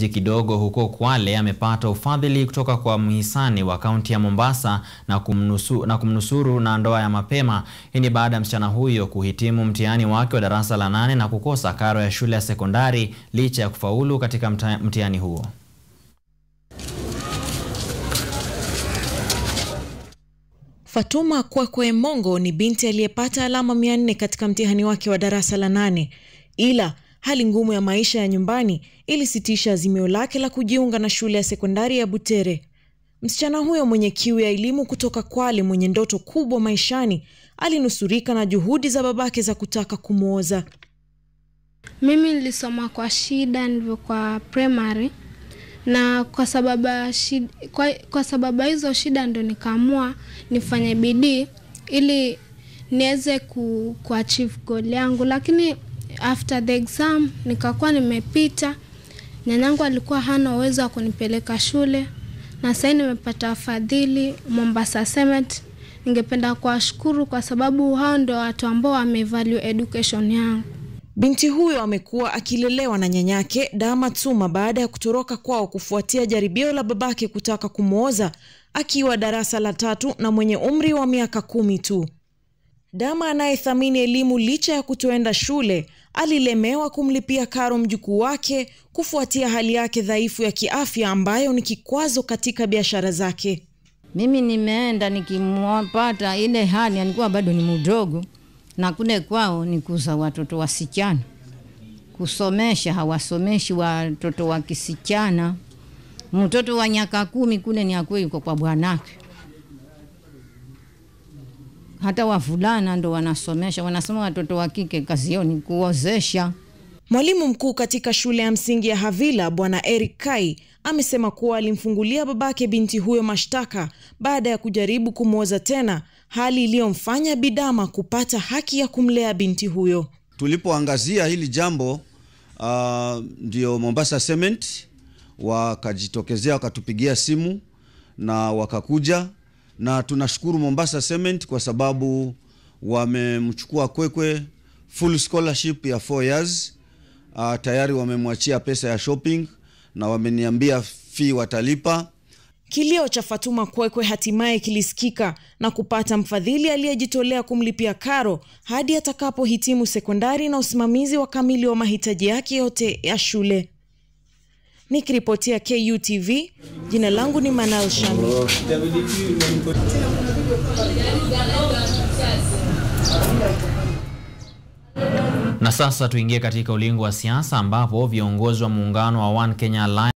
kidogo huko Kwale amepata ufadhili kutoka kwa mhisani wa kaunti ya Mombasa na, kumnusu, na kumnusuru na ndoa ya mapema. Hii ni baada ya msichana huyo kuhitimu mtihani wake wa darasa la nane na kukosa karo ya shule ya sekondari licha ya kufaulu katika mtihani huo. Fatuma Kwekwe Mongo ni binti aliyepata alama mia nne katika mtihani wake wa darasa la nane, ila hali ngumu ya maisha ya nyumbani ilisitisha azimio lake la kujiunga na shule ya sekondari ya Butere. Msichana huyo mwenye kiu ya elimu kutoka Kwale, mwenye ndoto kubwa maishani, alinusurika na juhudi za babake za kutaka kumwoza. Mimi nilisoma kwa shida ndivyo kwa primary na kwa sababu shida, kwa, kwa sababu hizo shida ndo nikaamua nifanye bidii ili niweze ku, ku achieve goal yangu, lakini after the exam nikakuwa nimepita. Nyanyangu alikuwa hana uwezo wa kunipeleka shule, na sasa nimepata fadhili Mombasa Cement. Ningependa kuwashukuru kwa sababu hao ndio watu ambao wamevalue education yangu. Binti huyo amekuwa akilelewa na nyanyake Dama Tsuma baada ya kutoroka kwao kufuatia jaribio la babake kutaka kumwoza akiwa darasa la tatu na mwenye umri wa miaka kumi tu. Dama anayethamini elimu licha ya kutoenda shule alilemewa kumlipia karo mjukuu wake kufuatia hali yake dhaifu ya kiafya ambayo ni kikwazo katika biashara zake. Mimi nimeenda nikimwapata ile hali, alikuwa bado ni mdogo na kule kwao ni kuza watoto wasichana, kusomesha hawasomeshi watoto wa kisichana. Mtoto wa miaka kumi kule ni akwe yuko kwa bwanake, hata wavulana ndo wanasomesha, wanasema watoto wa kike kazi yao ni kuozesha. Mwalimu mkuu katika shule ya msingi ya Havila Bwana Eric Kai amesema kuwa alimfungulia babake binti huyo mashtaka baada ya kujaribu kumwoza tena, hali iliyomfanya Bidama kupata haki ya kumlea binti huyo. Tulipoangazia hili jambo uh, ndio Mombasa Cement wakajitokezea wakatupigia simu na wakakuja, na tunashukuru Mombasa Cement kwa sababu wamemchukua Kwekwe full scholarship ya 4 years. Uh, tayari wamemwachia pesa ya shopping na wameniambia fee watalipa. Kilio cha Fatuma Kwekwe hatimaye kilisikika na kupata mfadhili aliyejitolea kumlipia karo hadi atakapohitimu sekondari na usimamizi wa kamili wa mahitaji yake yote ya shule. Nikiripotia KUTV, jina langu ni Manal Shami. Na sasa tuingie katika ulingo wa siasa ambapo viongozi wa muungano wa One Kenya Alliance